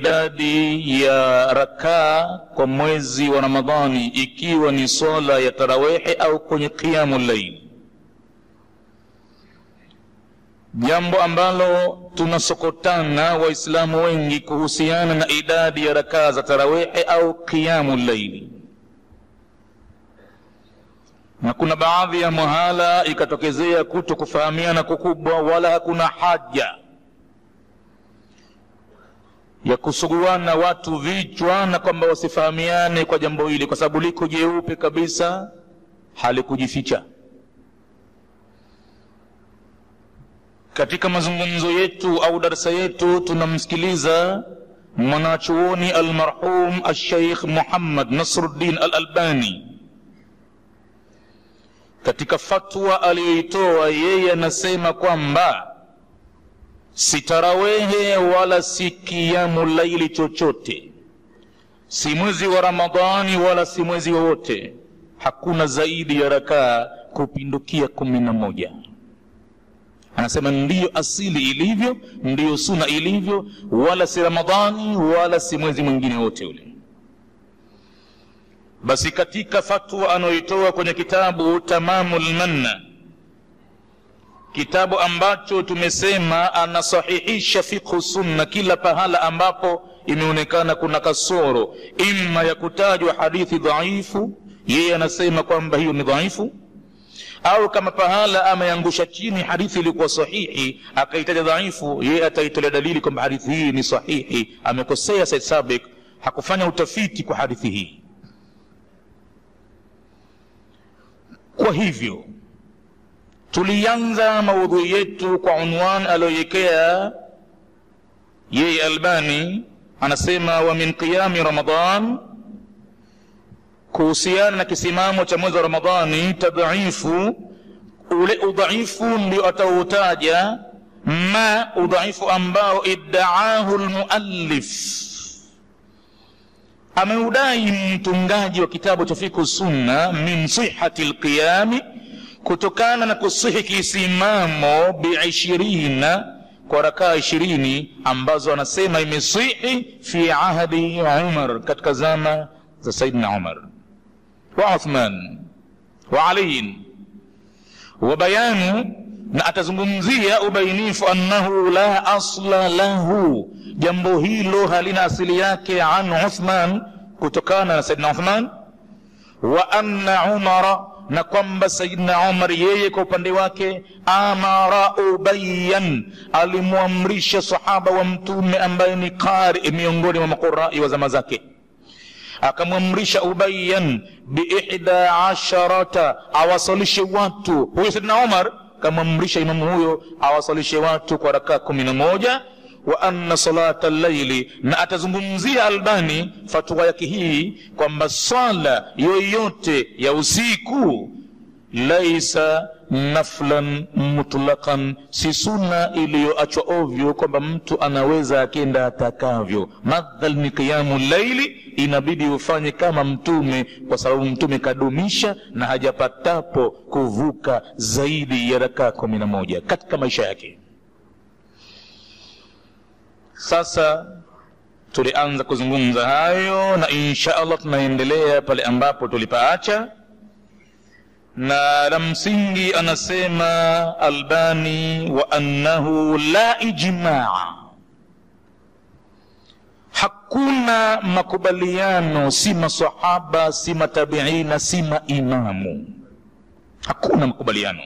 idadi ya rakaa kwa mwezi wa ramadhani ikiwa ni swala ya tarawehe au kwenye qiyamu llaili jambo ambalo tunasokotana waislamu wengi kuhusiana na idadi ya rakaa za tarawehe au qiyamu llaili na kuna baadhi ya mahala ikatokezea kuto kufahamiana kukubwa wala hakuna haja ya kusuguana watu vichwa na kwamba wasifahamiane kwa jambo hili kwa sababu liko jeupe kabisa halikujificha katika mazungumzo yetu au darsa yetu tunamsikiliza mwanachuoni almarhum alsheikh muhammad nasruddin alalbani katika fatwa aliyoitoa yeye anasema kwamba si tarawehe wala si kiamu laili chochote si mwezi wa ramadhani wala si mwezi wowote hakuna zaidi ya rakaa kupindukia kumi na moja anasema ndiyo asili ilivyo ndiyo suna ilivyo wala si ramadhani wala si mwezi mwingine wote ule basi katika fatwa anayoitoa kwenye kitabu tamamu lmanna kitabu ambacho tumesema anasahihisha fikhu sunna kila pahala ambapo imeonekana kuna kasoro ima ya kutajwa hadithi dhaifu yeye anasema kwamba hiyo ni dhaifu au kama pahala ameangusha chini hadithi iliyokuwa sahihi akaitaja dhaifu yeye ataitolea dalili kwamba hadithi hii ni sahihi amekosea said sabik hakufanya utafiti kwa hadithi hii kwa hivyo tulianza maudhui yetu kwa unwan aliyoiwekea yeye albani anasema wa min qiyami ramadan kuhusiana na kisimamo cha mwezi wa ramadhani tadhaifu ule udhaifu ndio atautaja ma udhaifu ambao iddaahu lmuallif ameudai mtungaji wa kitabu cha fiku sunna min sihati lqiyami kutokana na kusihi kisimamo biishirina kwa rakaa ishirini ambazo anasema imesihi fi ahdi umar katika zama za saidina umar wa uthman wa aliyin wa bayanu na atazungumzia ubainifu annahu la asla lahu jambo hilo halina asili yake an uthman kutokana na saidina uthman wa anna umara na kwamba sayidna umar yeye kwa upande wake amara ubayan alimwamrisha sahaba wa mtume ambaye ni qari miongoni mwa maqurai wa zama zake akamwamrisha ubayan biihda asharata awasalishe watu huyo sayidna umar kamwamrisha imamu huyo awasalishe watu kwa rakaa kumi na moja wa anna salata llaili na atazungumzia albani fatwa yake hii kwamba swala yoyote ya usiku laisa naflan mutlaqan si suna iliyoachwa ovyo kwamba mtu anaweza akenda atakavyo madhal ni qiyamu llaili inabidi ufanye kama mtume kwa sababu mtume kadumisha na hajapatapo kuvuka zaidi ya rakaa kumi na moja katika maisha yake sasa tulianza kuzungumza hayo na insha allah tunaendelea pale ambapo tulipaacha na la msingi anasema albani wa annahu la ijmaa hakuna makubaliano si masahaba si matabiina si maimamu hakuna makubaliano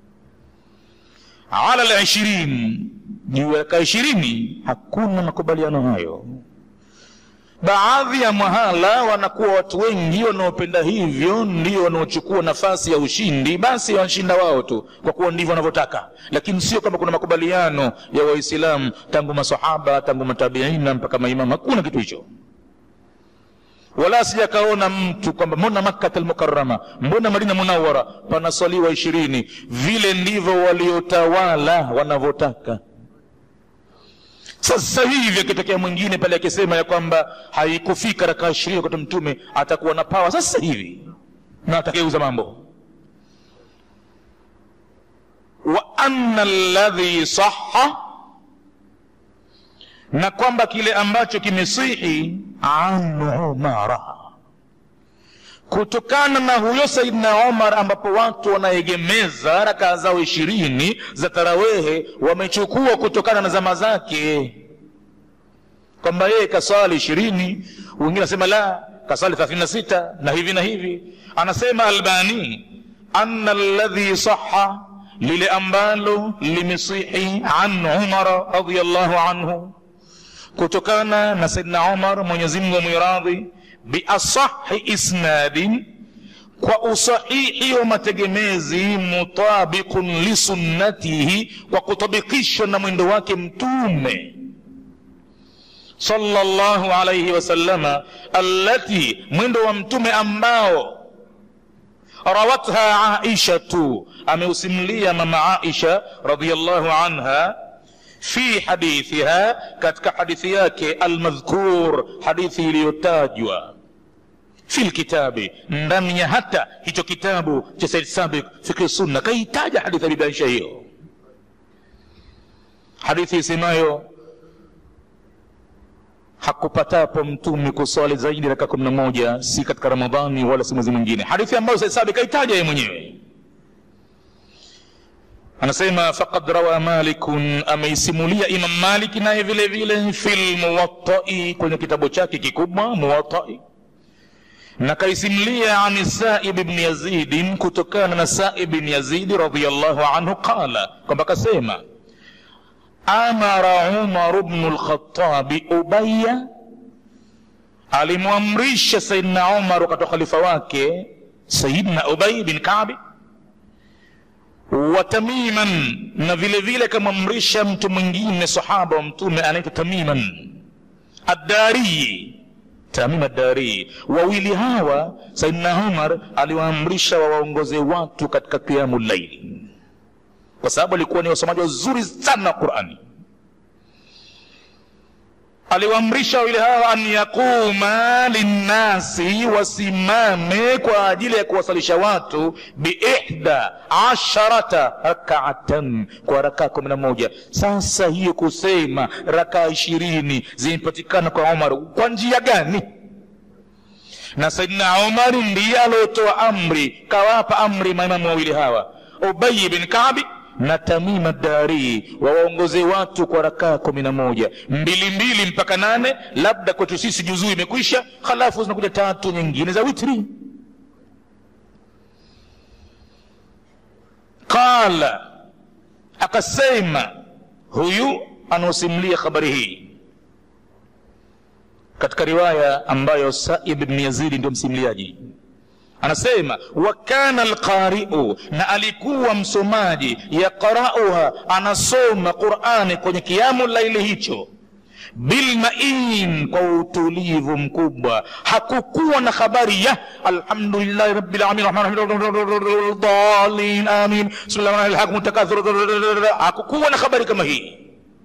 ala lishirin juu ya raka ishirini hakuna makubaliano hayo baadhi ya mahala wanakuwa watu wengi wanaopenda hivyo ndio wanaochukua nafasi ya ushindi basi washinda wao tu kwa kuwa ndivyo wanavyotaka lakini sio kwamba kuna makubaliano ya waislamu tangu masahaba tangu matabiina mpaka maimamu hakuna kitu hicho wala sijakaona mtu kwamba mbona makkata almukarama mbona madina munawara panaswaliwa ishirini vile ndivyo waliotawala wanavyotaka sasa hivi akitokea mwingine pale akisema ya kwamba haikufika rakaa ishirini wakati mtume atakuwa na pawa sasa hivi na atakeuza mambo wa anna alladhi saha na kwamba kile ambacho kimesihi an umara kutokana na huyo saidna umar ambapo watu wanaegemeza rakaa zao ishirini za tarawehe wamechukua kutokana na zama zake kwamba yeye kaswali ishirini wengine anasema la kaswali thelathini na sita na hivi na hivi anasema albani ana ladhi saha lile ambalo limesihi an umara radiallahu anhu kutokana na saidna umar mwenyezimngu mwiradhi biasahi isnadin kwa usahihi wa mategemezi mutabiqun lisunnatihi kwa kutabikishwa na mwendo wake mtume sallallahu alaihi wasallama allati mwendo wa mtume ambao rawatha aishatu ameusimulia mama aisha radiallahu anha fi hadithiha katika hadithi yake almadhkur hadithi iliyotajwa fi lkitabi ndani ya hata hicho kitabu cha said sabiq fikri sunna kaitaja hadithi abibaisha hiyo hadithi isemayo hakupatapo mtume kuswali zaidi raka kumi na moja si katika ramadhani wala si mwezi mwingine hadithi ambayo said sabiq kaitaja yeye mwenyewe anasema faqad rawa malikun ameisimulia imam maliki naye vile vile fi lmuwatai kwenye kitabu chake kikubwa muwatai na kaisimulia ani saib bni yazidin kutokana na saib bni yazidi radiallahu anhu qala kwamba kasema amara umaru bnu lkhatabi ubaya alimwamrisha sayidna umar wakati wa khalifa wake sayidna ubay bin kabi wa tamiman na vile vile kamwamrisha mtu mwingine sahaba wa mtume anaitwa tamiman addariyi tamim addari wawili hawa saidna umar aliwaamrisha wawaongoze watu katika qiamu llaili kwa sababu alikuwa ni wasomaji wazuri sana wa qurani aliwaamrisha wawili hawa an yaquma linnasi wasimame kwa ajili ya kuwasalisha watu biihda asharata rakaatan kwa rakaa kumi na moja sasa hiyo kusema rakaa ishirini zimepatikana kwa umar kwa njia gani na saidina umari ndiye aliotoa amri kawapa amri maimamu wawili hawa ubayi bin kabi na tamima dari wawaongoze watu kwa rakaa kumi na moja mbili mbili mpaka nane labda kwetu sisi juzuu imekwisha halafu zinakuja tatu nyingine za witri qala akasema huyu anaosimulia habari hii katika riwaya ambayo saib bni yazidi ndio msimuliaji anasema wa kana alqariu na alikuwa msomaji yaqrauha anasoma qurani kwenye kiamu laili hicho bilmain kwa utulivu mkubwa hakukuwa na habari ya alhamdulillahi rabbilalamin dalin amin hakukuwa na habari kama hii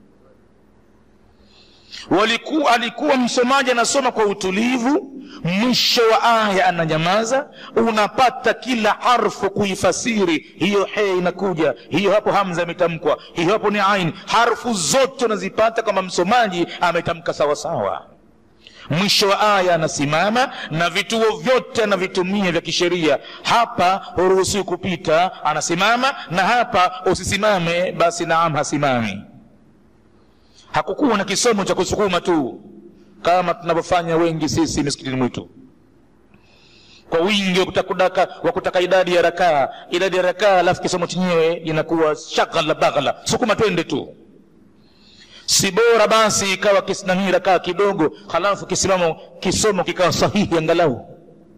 walikuwa alikuwa msomaji anasoma kwa utulivu mwisho wa aya ananyamaza unapata kila harfu kuifasiri hiyo he inakuja hiyo hapo hamza imetamkwa hiyo hapo ni ain harfu zote unazipata kama msomaji ametamka sawasawa mwisho wa aya anasimama na vituo vyote anavitumia vya kisheria hapa huruhusiwi kupita anasimama na hapa usisimame basi naam hasimami hakukuwa na kisomo cha kusukuma tu kama tunavyofanya wengi sisi misikitini mwitu kwa wingi wa kutaka, wa kutaka idadi ya rakaa idadi ya rakaa alafu kisomo chenyewe inakuwa shaghala baghala sukuma twende tu si bora basi ikawa kisinanii rakaa kidogo halafu kisimamo kisomo kikawa sahihi angalau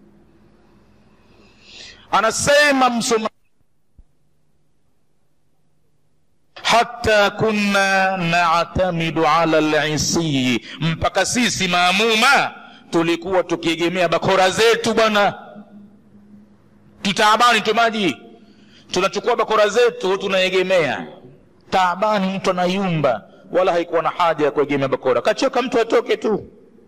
anasema msoma hata kunna natamidu ala lisii mpaka sisi maamuma tulikuwa tukiegemea bakora zetu bwana tutaabani tu maji tunachukua bakora zetu tunaegemea taabani mtu anayumba wala haikuwa na haja ya kuegemea bakora kachoka mtu atoke tu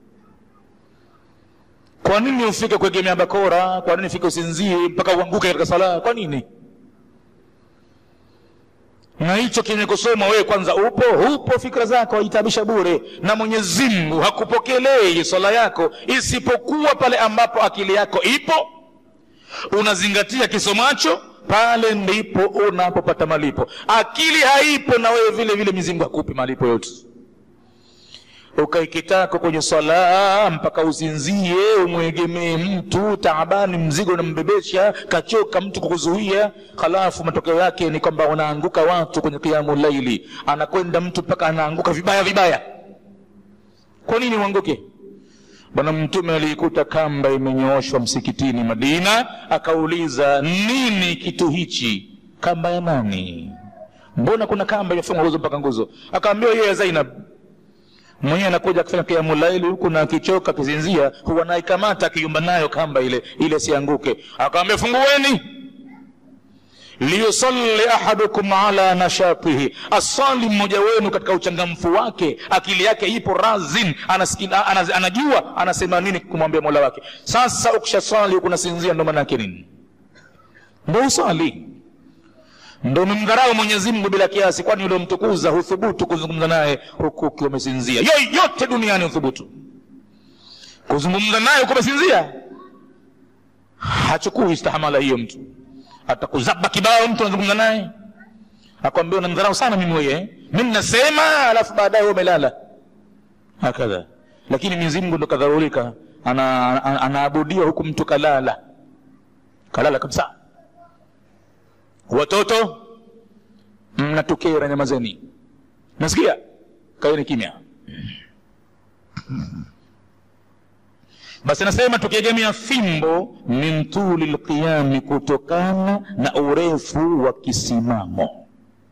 kwa nini ufike kuegemea bakora kwa nini ufike usinzie mpaka uanguke katika sala kwa nini na hicho kenye kusoma wewe kwanza upo upo fikra zako waitabisha bure na mwenyezi mungu hakupokelei swala yako isipokuwa pale ambapo akili yako ipo unazingatia kisomacho pale ndipo unapopata malipo akili haipo na wewe vile vile mizingu hakupi malipo yote ukaikitako kwenye swala mpaka usinzie umwegemee mtu taabani mzigo unambebesha kachoka mtu kukuzuia halafu matokeo yake ni kwamba wanaanguka watu kwenye kiamu laili anakwenda mtu mpaka anaanguka vibaya vibaya kwa nini uanguke bwana mtume aliikuta kamba imenyooshwa msikitini madina akauliza nini kitu hichi kamba ya nani mbona kuna kamba imefungwa nguzo mpaka nguzo akaambiwa hiyo ya zainab mwenyewe anakuja akifanya kiamu laili huku na akichoka akizinzia huwa naikamata akiyumba nayo kamba ile ile sianguke akawambia fungueni liyusalli ahadukum ala nashatihi asali mmoja wenu katika uchangamfu wake akili yake ipo razin anasikia, anaz, anajua anasema nini kumwambia mola wake sasa ukishaswali huku nasinzia ndo maana yake nini ndo uswali ndo umemdharau mwenyezi mungu bila kiasi kwani uliomtukuza huthubutu kuzungumza naye huku ukiwa umesinzia yoyote duniani huthubutu kuzungumza naye huku umesinzia hachukui istahamala hiyo mtu atakuzaba kibao mtu anazungumza naye akwambia unamdharau sana mimi weye mimi nasema alafu baadaye wewe umelala hakadha lakini mwenyezi mungu ndo kadharulika anaabudiwa ana, ana, ana huku mtu kalala kalala kabisa watoto mnatukera nyamazeni nasikia kaeni kimya basi nasema tukiegemea fimbo min tuli lqiyami kutokana na urefu wa kisimamo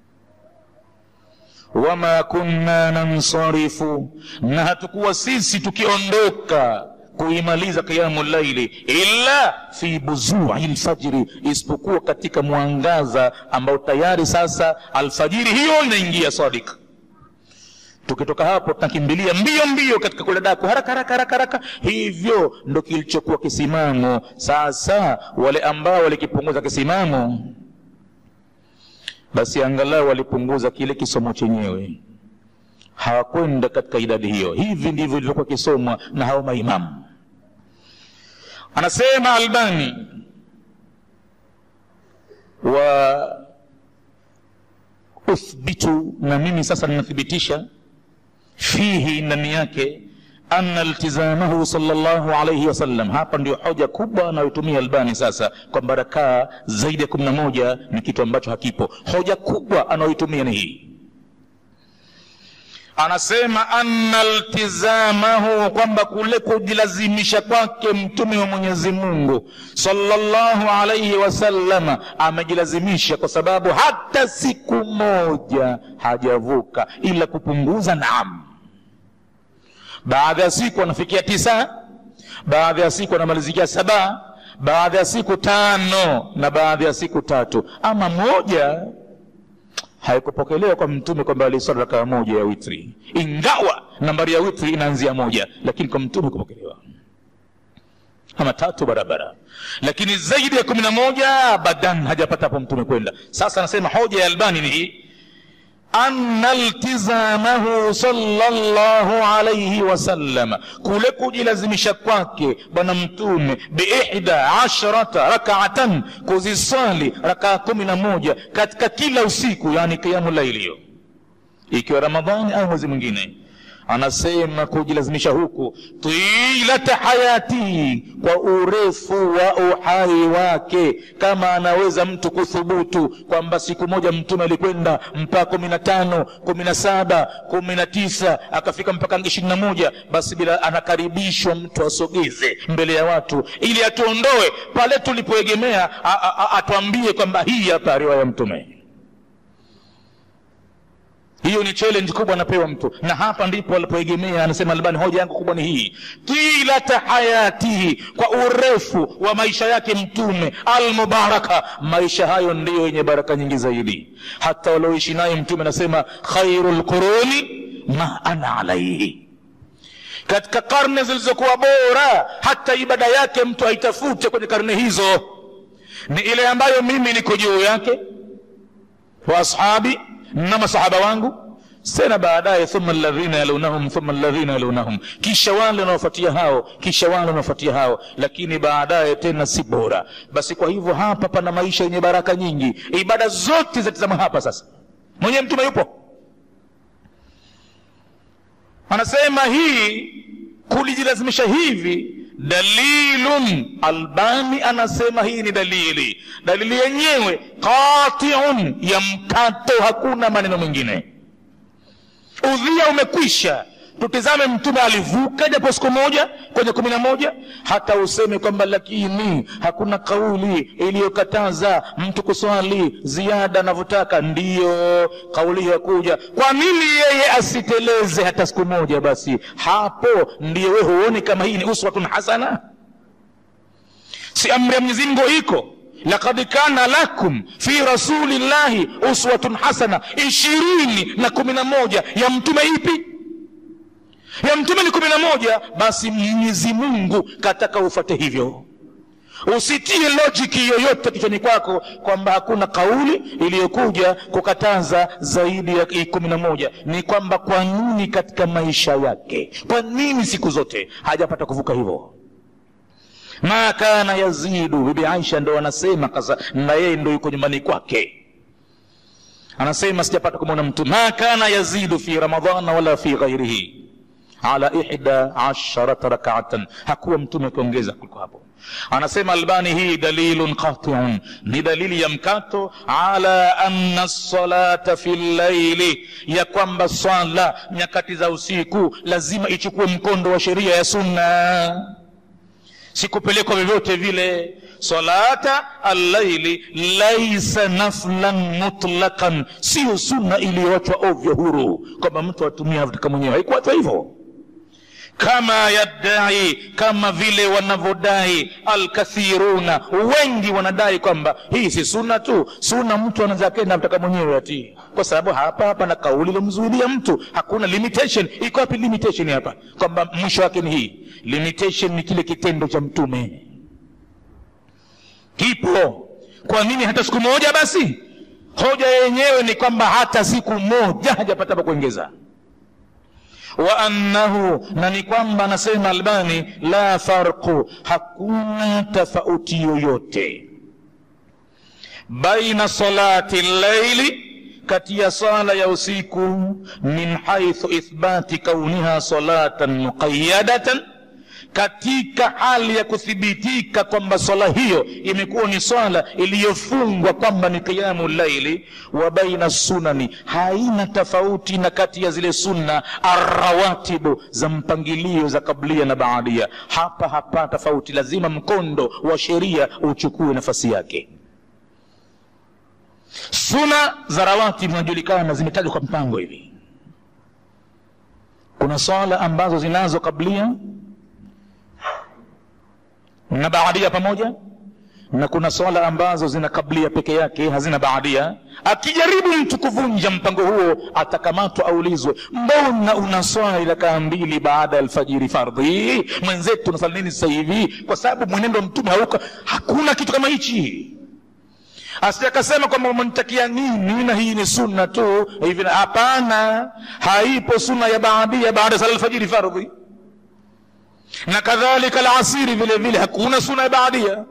wama kunna nansarifu na hatukuwa sisi tukiondoka kuimaliza qiyamu llaili illa fi buzui lfajiri isipokuwa katika mwangaza ambao tayari sasa alfajiri hiyo inaingia sadik tukitoka hapo tunakimbilia mbio mbio katika kula daku haraka haraka haraka haraka hivyo ndo kilichokuwa kisimamo sasa wale ambao walikipunguza kisimamo basi angalau walipunguza kile kisomo chenyewe hawakwenda katika idadi hiyo hivi ndivyo ilivyokuwa kisomwa na hao maimamu anasema albani wa uthbitu na mimi sasa ninathibitisha fihi ndani yake ana iltizamahu salllahu alaihi wasallam hapa ndio hoja kubwa anayotumia albani sasa kwamba rakaa zaidi ya kumi na moja ni kitu ambacho hakipo hoja kubwa anayoitumia ni hii anasema anna iltizamahu kwamba kule kujilazimisha kwake mtume wa mwenyezi mungu salllahu alaihi wasallama amejilazimisha kwa sababu hata siku moja hajavuka ila kupunguza naam baadhi ya siku anafikia tisa baadhi ya siku anamalizikia saba baadhi ya siku tano na baadhi ya siku tatu ama moja haikupokelewa kwa mtume kwamba aliswali rakaa moja ya witri ingawa nambari ya witri inaanzia moja lakini kwa mtume kupokelewa ama tatu barabara lakini zaidi ya kumi na moja abadan hajapata hapo mtume kwenda sasa anasema hoja ya albani ni hii anna iltizamahu sallallahu alaihi wasallam kule kujilazimisha kwake bwana mtume biihda asharata rakaatan kuziswali rakaa kumi na moja katika kila usiku yani kiamu laili hiyo ikiwa ramadhani au mwezi mwingine anasema kujilazimisha huku tilata hayati kwa urefu wa uhai wake kama anaweza mtu kuthubutu kwamba siku moja mtume alikwenda mpaka kumi na tano kumi na saba kumi na tisa akafika mpaka ishirini na moja basi bila anakaribishwa mtu asogeze mbele ya watu ili atuondoe pale tulipoegemea atuambie kwamba hii hapa riwaya ya mtume hiyo ni challenge kubwa anapewa mtu na hapa ndipo alipoegemea anasema albani hoja yangu kubwa ni hii tilata hayatihi kwa urefu wa maisha yake mtume almubaraka maisha hayo ndiyo yenye baraka nyingi zaidi hata walioishi naye mtume anasema khairu lquruni ma ana alaihi katika karne zilizokuwa bora hata ibada yake mtu aitafute kwenye karne hizo ni ile ambayo mimi niko juu yake wa ashabi na masahaba wangu tena baadaye thumma alladhina yalunahum thumma alladhina yalunahum kisha wale wanaofuatia hao kisha wale wanaofuatia hao lakini baadaye tena si bora basi kwa hivyo hapa pana maisha yenye baraka nyingi ibada zote zatizama hapa sasa mwenyewe mtume yupo anasema hii kulijilazimisha hivi dalilun albani anasema hii ni dalili dalili yenyewe qatiun ya mkato hakuna maneno mengine udhia umekwisha tutizame mtume alivuka japo siku moja kwenye kumi na moja hata useme kwamba lakini hakuna kauli iliyokataza mtu kuswali ziada anavyotaka ndiyo kauli hiyo kuja kwa nini yeye asiteleze hata siku moja basi hapo ndiyo we huoni kama hii ni uswatun hasana si amri ya mwenyezi mungu iko lakad kana lakum fi rasulillahi uswatun hasana ishirini na kumi na moja ya mtume ipi ya mtume ni kumi na moja basi mwenyezi mungu kataka ufate hivyo usitie lojiki yoyote kichwani kwako kwamba hakuna kauli iliyokuja kukataza zaidi ya kumi na moja ni kwamba kwa nini katika maisha yake kwa nini siku zote hajapata kuvuka hivyo ma kana yazidu bibi aisha ndo anasema kasa na yeye ndo yuko nyumbani kwake anasema sijapata kumwona mtu ma kana yazidu fi ramadhana wala fi ghairihi ala ihda asharata rakaatan hakuwa mtume akiongeza kuliko hapo anasema albani hii dalilun qatiun ni dalili ya mkato ala anna salata fi llaili ya kwamba swala nyakati za usiku lazima ichukue mkondo wa sheria ya sunna sikupelekwa vyovyote vile salata allaili laisa naflan mutlaqan siyo sunna iliyoachwa ovyo huru kwamba mtu atumia avyotaka mwenyewe haikuachwa hivyo kama yaddai kama vile wanavyodai alkathiruna wengi wanadai kwamba hii si sunna tu sunna mtu anaweza akenda mtaka mwenyewe ati kwa sababu hapa hapa na kauli ilomzuilia mtu hakuna limitation iko wapi limitation hapa kwamba mwisho wake ni hii limitation ni kile kitendo cha mtume kipo kwa nini hata siku moja basi hoja yenyewe ni kwamba hata siku moja hajapata pa kuongeza wa annahu na ni kwamba anasema albani la farqu hakuna tofauti yoyote baina salati llaili kati ya sala ya usiku min haithu ithbati kauniha salatan muqayadatan katika hali ya kuthibitika kwamba swala hiyo imekuwa ni swala iliyofungwa kwamba ni qiyamu llaili wa baina sunani haina tofauti na kati ya zile sunna arrawatibu za mpangilio za kablia na baadia hapa hapa tofauti lazima mkondo wa sheria uchukue nafasi yake suna za rawatib zinajulikana zimetajwa kwa mpango hivi kuna swala ambazo zinazo kablia na baadia pamoja na kuna swala ambazo zina kablia peke yake hazina baadia akijaribu mtu kuvunja mpango huo atakamatwa aulizwe mbona una swali rakaa mbili baada ya alfajiri fardhi mwenzetu unasali nini sasa hivi kwa sababu mwenendo wa mtume hauka hakuna kitu kama hichi asije akasema kwamba umenitakia nini na hii ni sunna tu hivi hapana haipo sunna ya baadia baada ya sala alfajiri fardhi na kadhalika alasiri vile vile hakuna suna ya baadia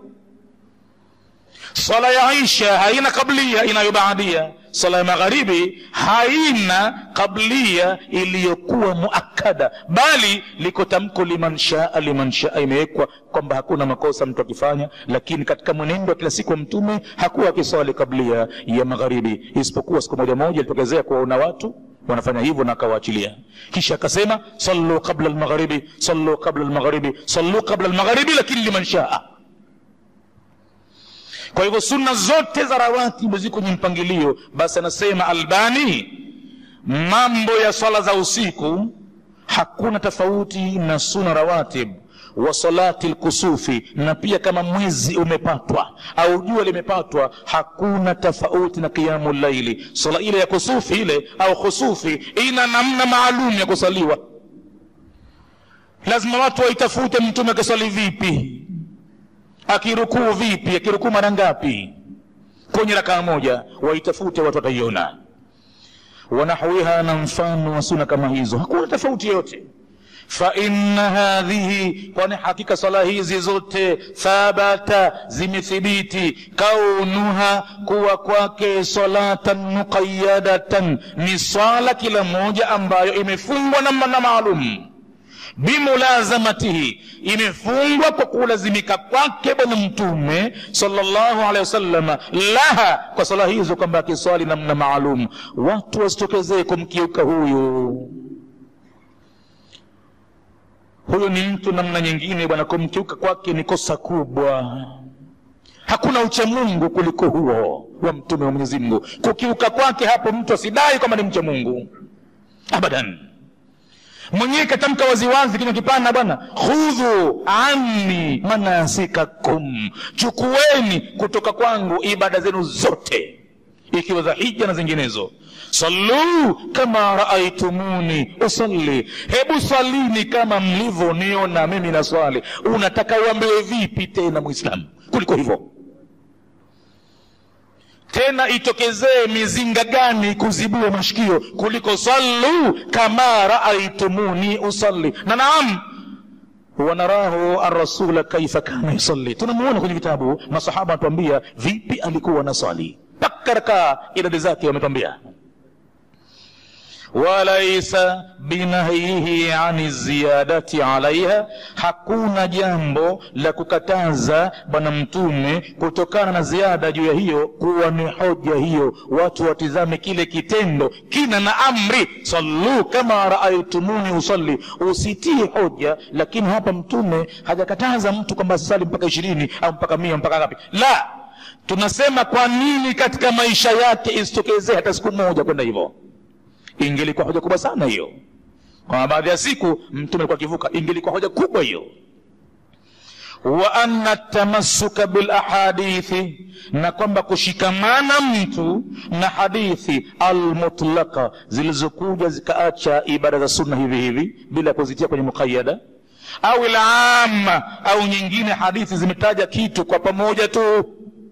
swala ya isha haina kablia inayobaadia swala ya magharibi haina kablia iliyokuwa muakada bali liko tamko liman shaa liman shaa imewekwa kwamba hakuna makosa mtu akifanya lakini katika mwenendo wa kila siku wa mtume hakuwa akiswali kablia ya magharibi isipokuwa siku moja moja ilitokezea kuwaona watu wanafanya hivyo na akawaachilia kisha akasema sallu qabla almaghribi sallu qabla almaghribi sallu qabla almaghribi lakini liman shaa kwa hivyo sunna zote za rawatibu ziko kwenye mpangilio basi anasema albani mambo ya swala za usiku hakuna tofauti na suna rawatib wa salati lkusufi na pia kama mwezi umepatwa au jua limepatwa hakuna tofauti na qiyamu llaili sala ile ya kusufi ile au khusufi ina namna maalum ya kusaliwa lazima watu waitafute mtume akiswali vipi akirukuu vipi akirukuu mara ngapi kwenye rakaa moja waitafute watu wataiona wanahwiha na mfano wa suna kama hizo hakuna tofauti yoyote faina hadhihi kwani hakika sala hizi zote thabata zimethibiti kaunuha kuwa kwake salatan muqayadatan ni swala kila moja ambayo imefungwa namna maalum bimulazamatihi imefungwa kwa kulazimika kwake bwana mtume sallallahu alaihi wasallam laha kwa sala hizo kwamba akiswali namna maalum watu wasitokezee kumkiuka huyu huyu ni mtu namna nyingine bwana kumkiuka kwake ni kosa kubwa hakuna uchamungu kuliko huo wa mtume wa mwenyezi mungu kukiuka kwake hapo mtu asidai kwamba ni mcha mungu abadan mwenyewe katamka waziwazi kinywa kipana bwana khudhu anni manasikakum chukueni kutoka kwangu ibada zenu zote ikiwa za hija na zinginezo sallu kama raaitumuni usalli hebu swalini kama mlivyoniona mimi na swali unataka uambiwe vipi tena mwislamu kuliko hivyo tena itokezee mizinga gani kuzibua mashikio kuliko sallu kama raaitumuni usalli na naam wanarahu arrasula kaifa kana yusalli tunamuona kwenye vitabu masahaba anatuambia vipi alikuwa na swali mpaka rakaa idadi zake wametwambia walaisa binahyihi ani ziyadati alaiha, hakuna jambo la kukataza Bwana Mtume kutokana na ziada juu ya hiyo, kuwa ni hoja hiyo. Watu watizame kile kitendo kina na amri, sallu kama raaitumuni usalli, usitie hoja. Lakini hapa Mtume hajakataza mtu kwamba asali mpaka ishirini au mpaka mia mpaka ngapi, la tunasema kwa nini katika maisha yake isitokezee hata siku moja kwenda hivyo ingelikuwa hoja kubwa sana hiyo kwa baadhi ya siku mtume alikuwa akivuka ingelikuwa hoja kubwa hiyo wa anna tamassuka bil ahadithi na kwamba kushikamana mtu na hadithi almutlaqa zilizokuja zikaacha ibada za sunna hivi hivi bila kuzitia kwenye muqayyada au ilama au nyingine hadithi zimetaja kitu kwa pamoja tu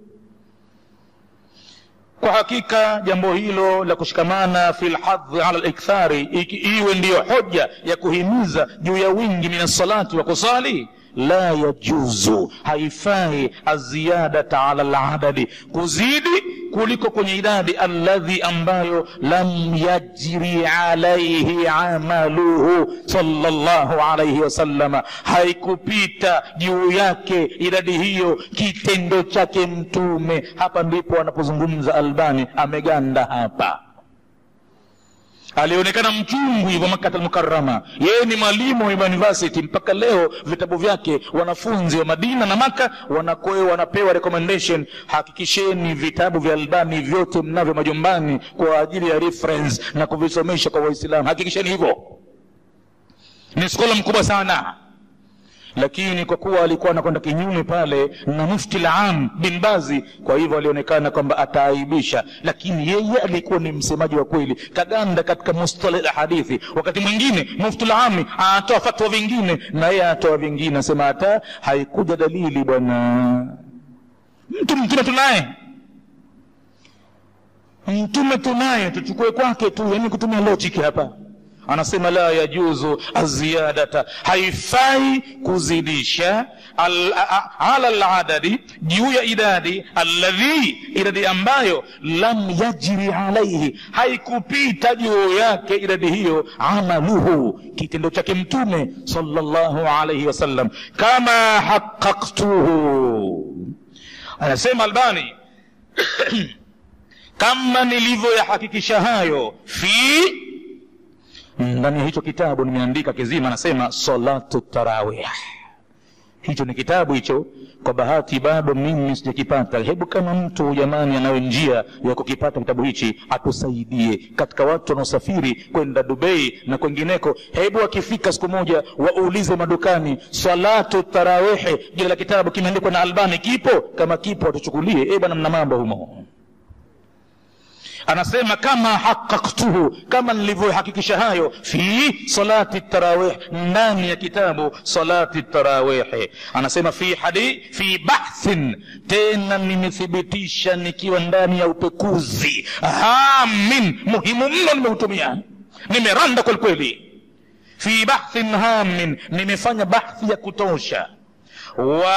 kwa hakika jambo hilo la kushikamana fi lhadhi ala likthari iwe ndiyo hoja ya kuhimiza juu ya wingi min salati wa kusali la yajuzu haifai aziyadata ala ladadi kuzidi kuliko kwenye idadi alladhi ambayo lam yajri alaihi amaluhu sallallahu alaihi wasallama haikupita juu yake idadi hiyo kitendo chake mtume hapa ndipo anapozungumza albani ameganda hapa alionekana mchungu hivyo makata almukarama yeye ni mwalimu wa university mpaka leo vitabu vyake wanafunzi wa madina na maka wanakoe wanapewa recommendation hakikisheni vitabu vya albani vyote mnavyo majumbani kwa ajili ya reference na kuvisomesha kwa waislamu hakikisheni hivyo ni skola mkubwa sana lakini kwa kuwa alikuwa anakwenda kinyume pale na mufti lam bin bazi kwa hivyo alionekana kwamba ataaibisha lakini yeye alikuwa ni msemaji wa kweli kaganda katika mustalah la hadithi wakati mwingine mufti lami anatoa fatwa vingine na yeye anatoa vingine asema hata haikuja dalili bwana mtu mtume tunaye mtume tunaye tuchukue kwake tu yani kutumia logic hapa anasema la yajuzu aziyadata haifai kuzidisha al, a, ala ladadi juu ya idadi alladhi idadi ambayo lam yajri alaihi haikupita juu yake idadi hiyo amaluhu kitendo chake mtume sallallahu alaihi wasallam kama haqaqtuhu anasema albani kama nilivyoyahakikisha hayo fi ndani ya hicho kitabu nimeandika kizima anasema salatu tarawih hicho ni kitabu hicho kwa bahati bado mimi sijakipata hebu kama mtu jamani anayo njia ya kukipata kitabu hichi atusaidie katika watu wanaosafiri kwenda dubai na kwengineko hebu akifika siku moja waulize madukani salatu tarawihi jina la kitabu kimeandikwa na albani kipo kama kipo watuchukulie e bwana mna mambo humo anasema kama haqaqtuhu kama nilivyohakikisha hayo fi salati tarawih ndani ya kitabu salati tarawihi anasema fi hadi fi bahthin tena nimethibitisha nikiwa ndani ya upekuzi hamin muhimu mno nimeutumia nimeranda kwelikweli fi bahthin hamin nimefanya bahthi ya kutosha wa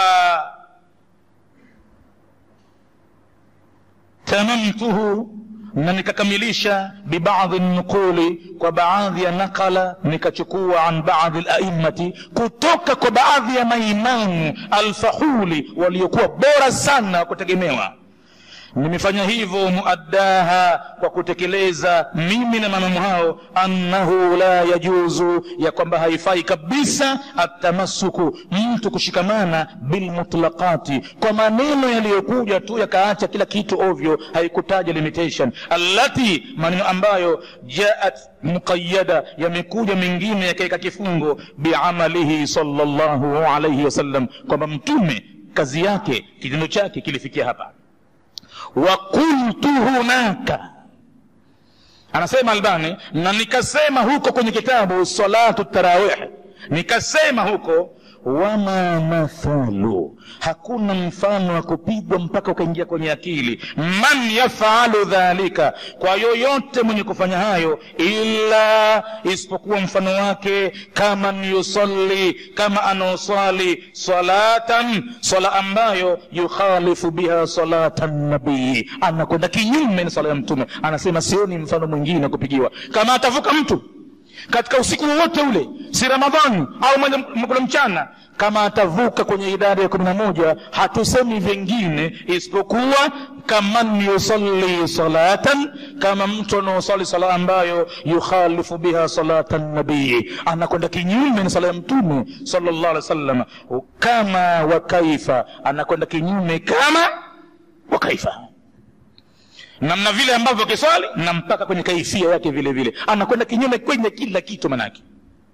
tamamtuhu na nikakamilisha bibadhi nukuli kwa baadhi ya nakala nikachukua an baadhi laimati kutoka kwa baadhi ya maimamu alfahuli waliokuwa bora sana wa kutegemewa nimefanya hivyo muaddaha kwa kutekeleza mimi na mamamu hao annahu la yajuzu ya kwamba haifai kabisa atamasuku mtu kushikamana bilmutlaqati kwa maneno yaliyokuja tu yakaacha kila kitu ovyo haikutaja limitation allati maneno ambayo jaat muqayada yamekuja mengine yakaweka kifungo biamalihi sallallahu alaihi wasallam kwamba mtume kazi yake kitendo chake kilifikia hapa wakultu hunaka anasema albani na nikasema huko kwenye kitabu salatu tarawih nikasema huko wama mathalu hakuna mfano wa kupigwa mpaka ukaingia kwenye akili man yafalu dhalika kwa yoyote mwenye kufanya hayo ila isipokuwa mfano wake kama yusalli kama anaoswali salatan swala ambayo yukhalifu biha salata nabii anakwenda kinyume na swala ya mtume anasema sioni mfano mwingine wa kupigiwa kama atavuka mtu katika usiku wowote ule si ramadhani au kule mchana kama atavuka kwenye idara ya kumi na moja hatusemi vingine isipokuwa kaman yusalli salatan kama mtu anaosali sala ambayo yukhalifu biha salata nabii anakwenda kinyume na sala ya mtume sallallahu alaihi wasallam kama wa kaifa anakwenda kinyume kama wa kaifa namna vile ambavyo kiswali na mpaka kwenye kaifia yake vile vile anakwenda kinyume kwenye kila kitu manake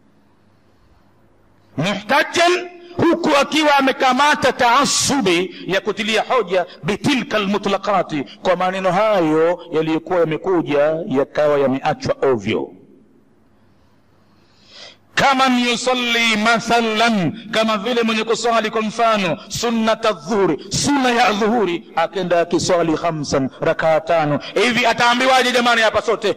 muhtajan huku akiwa amekamata taasubi ya kutilia hoja bitilka lmutlaqati kwa maneno hayo yaliyokuwa yamekuja yakawa yameachwa ovyo kama yusalli mathalan kama vile mwenye kuswali kwa mfano sunnata dhuhuri sunna ya dhuhuri akenda akiswali khamsan rakaa tano hivi ataambiwaje jamani hapa sote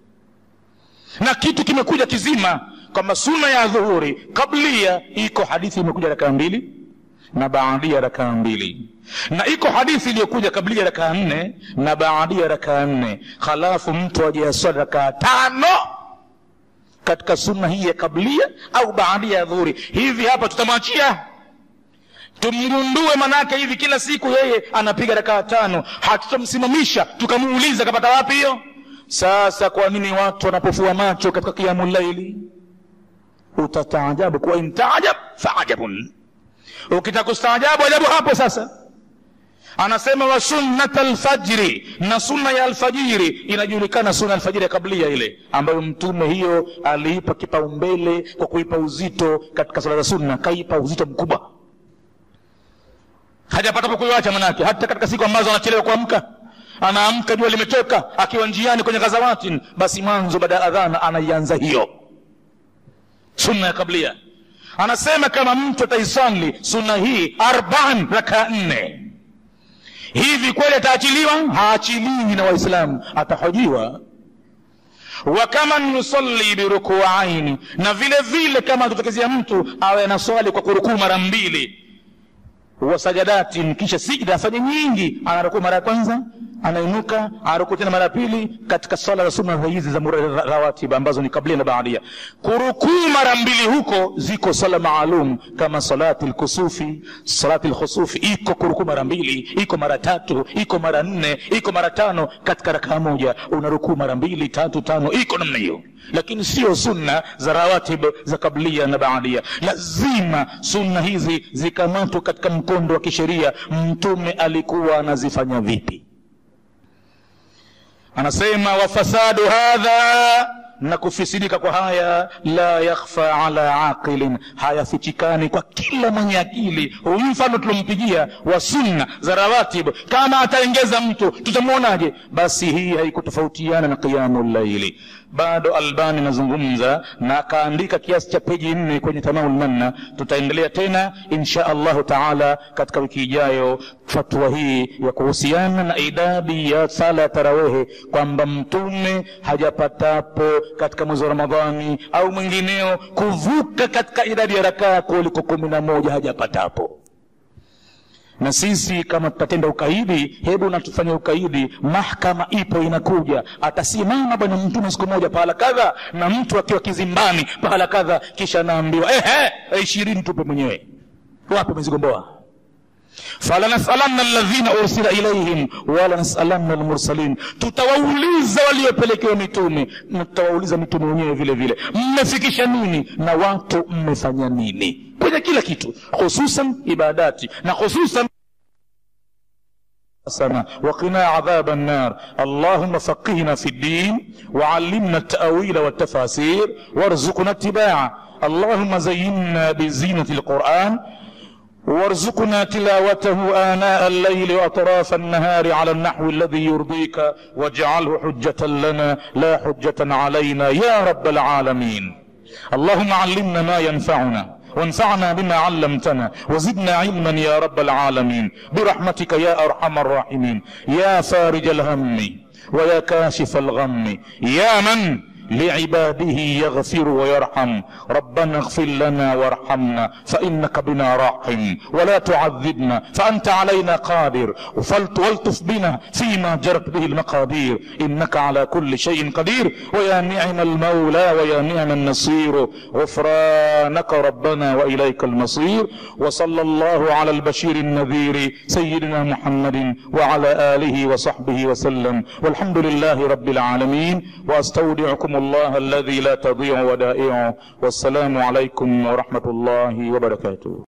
na kitu kimekuja kizima kwamba sunna ya dhuhuri kablia iko hadithi imekuja rakaa mbili na baadia rakaa mbili na iko hadithi iliyokuja kablia rakaa nne na baadia rakaa nne halafu mtu ajiyaswali rakaa tano katika sunna hii ya kablia au baadia ya dhuhuri hivi hapa tutamwachia tumgundue manake hivi kila siku yeye anapiga rakaa tano hatutamsimamisha tukamuuliza kapata wapi hiyo sasa kwa nini watu wanapofua macho katika kiamu laili utataajabu kuwa intaajab faajabun ukitaka kustaajabu ajabu hapo sasa anasema wa sunnat alfajri na sunna ya alfajiri inajulikana sunna alfajiri ya kablia ile ambayo mtume hiyo aliipa kipaumbele kwa kuipa uzito katika sala za sunna kaipa uzito mkubwa hajapata pa kuiwacha manake hata katika siku ambazo anachelewa kuamka anaamka jua limetoka akiwa njiani kwenye ghazawatin basi mwanzo baada ya adhana anaianza hiyo sunna ya kablia anasema kama mtu ataisali sunna hii arbaan rakaa nne hivi kweli ataachiliwa haachiliwi na waislamu atahojiwa wa kama yusalli birukuaini na vile vile kama atutokezea mtu awe anaswali kwa kurukuu mara mbili wa sajadatin kisha sijda afanye nyingi anarukuu mara ya kwanza anainuka anarukuu tena mara ya pili katika swala za sunna hizi za rawatiba ambazo ni kablia na baadia kurukuu mara mbili huko ziko swala maalum kama salati lkusufi salati lkhusufi iko kurukuu mara mbili iko mara tatu iko mara nne iko mara tano katika rakaa moja unarukuu mara mbili tatu tano iko namna hiyo lakini sio sunna za rawatib za kablia na baadia lazima sunna hizi zikamatwa katika mkondo wa kisheria mtume alikuwa anazifanya vipi anasema wafasadu hadha na kufisidika kwa haya la yakhfa ala aqilin hayafichikani kwa kila mwenye akili huyu mfano tulompigia wa sunna za rawatib kama ataengeza mtu tutamwonaje basi hii haikutofautiana na qiyamu llaili bado albani anazungumza na akaandika kiasi cha peji nne kwenye tamaul manna tutaendelea tena insha allahu taala katika wiki ijayo fatwa hii ya kuhusiana na idadi ya sala ya tarawehe kwamba mtume hajapatapo katika mwezi wa ramadhani au mwingineo kuvuka katika idadi ya rakaa kuliko kumi na moja hajapatapo na sisi kama tutatenda ukaidi hebu natufanye ukaidi mahkama ipo inakuja atasimama bwana mtume siku moja pahala kadha na mtu akiwa kizimbani pahala kadha kisha anaambiwa ehe ishirini tupe mwenyewe wape mezigomboa falanasalanna alladhina ursila ilaihim wala nasalanna almursalin tutawauliza waliopelekewa mitume na tutawauliza mitume wenyewe vile vile mmefikisha nini na watu mmefanya nini kwenye kila kitu hususan ibadati na hususan حسنة وقنا عذاب النار اللهم فقهنا في الدين وعلمنا التأويل والتفاسير وارزقنا اتباعه اللهم زينا بزينة القرآن وارزقنا تلاوته آناء الليل وأطراف النهار على النحو الذي يرضيك واجعله حجة لنا لا حجة علينا يا رب العالمين اللهم علمنا ما ينفعنا وانفعنا بما علمتنا وزدنا علما يا رب العالمين برحمتك يا ارحم الراحمين يا فارج الهم ويا كاشف الغم يا من لعباده يغفر ويرحم ربنا اغفر لنا وارحمنا فانك بنا راحم ولا تعذبنا فانت علينا قادر والطف بنا فيما جرت به المقادير انك على كل شيء قدير ويا نعم المولى ويا نعم النصير غفرانك ربنا واليك المصير وصلى الله على البشير النذير سيدنا محمد وعلى اله وصحبه وسلم والحمد لله رب العالمين واستودعكم الله الذي لا تضيع ودائعه والسلام عليكم ورحمه الله وبركاته